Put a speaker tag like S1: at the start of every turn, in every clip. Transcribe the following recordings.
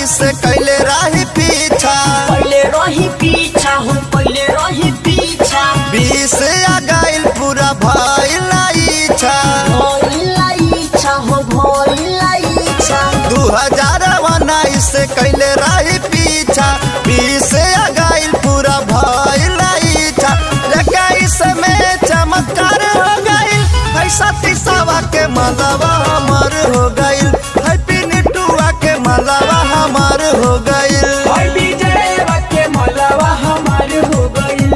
S1: से कैले राही पीछा
S2: पहले रही पीछा हो पहले रही पीछा
S1: बीस आ गइल पूरा भइल इच्छा
S2: भइला इच्छा हो भइला इच्छा
S1: दू हजार उन्नीस से कैले राही पीछा बीस आ गइल पूरा भइल इच्छा इक्कीस में चमत्कार हो गइल ऐसा तीसावा के मलवा हमार हो गइल हैप्पी निटुआ के मलवा हमार हो गइल
S2: और विजय के मलवा हमार हो गइल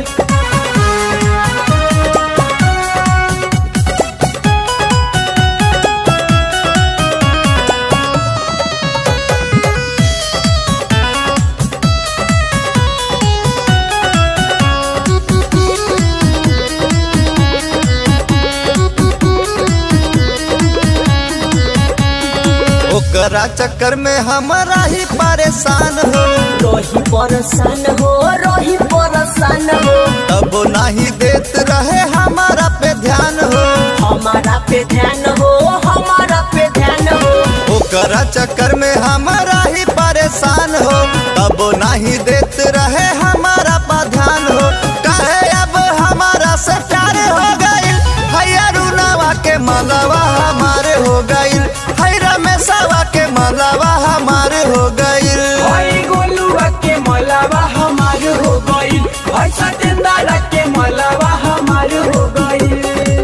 S1: ओकरा चक्कर में हमारा ही परेशान हो
S2: रही परेशान हो रही परेशान हो
S1: तब नहीं देत रहे हमारा पे ध्यान हो
S2: हमारा पे ध्यान हो हमारा पे ध्यान हो
S1: ओकरा चक्कर में हमारा ही परेशान हो तब नहीं देत रहे हमारा पर ध्यान हो कहे अब हमारा से प्यार हो गइल हैया रुनावा के मलवा हमारे हो गइल है रमेशवा के मलवा हमारे हो गइल
S2: भाई गोलुआ के मलवा हमार हो गइल भाई सतेंद्र के मलवा हमार हो गइल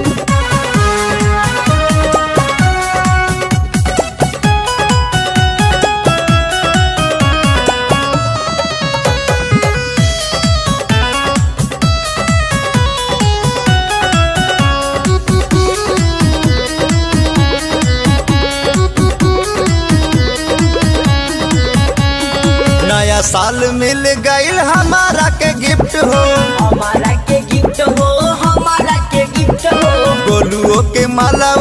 S1: नया साल मिल गइल हमारा के गिफ्ट हो
S2: हमारा के गिफ्ट हो हमारा के गिफ्ट हो
S1: गोलुओ के माला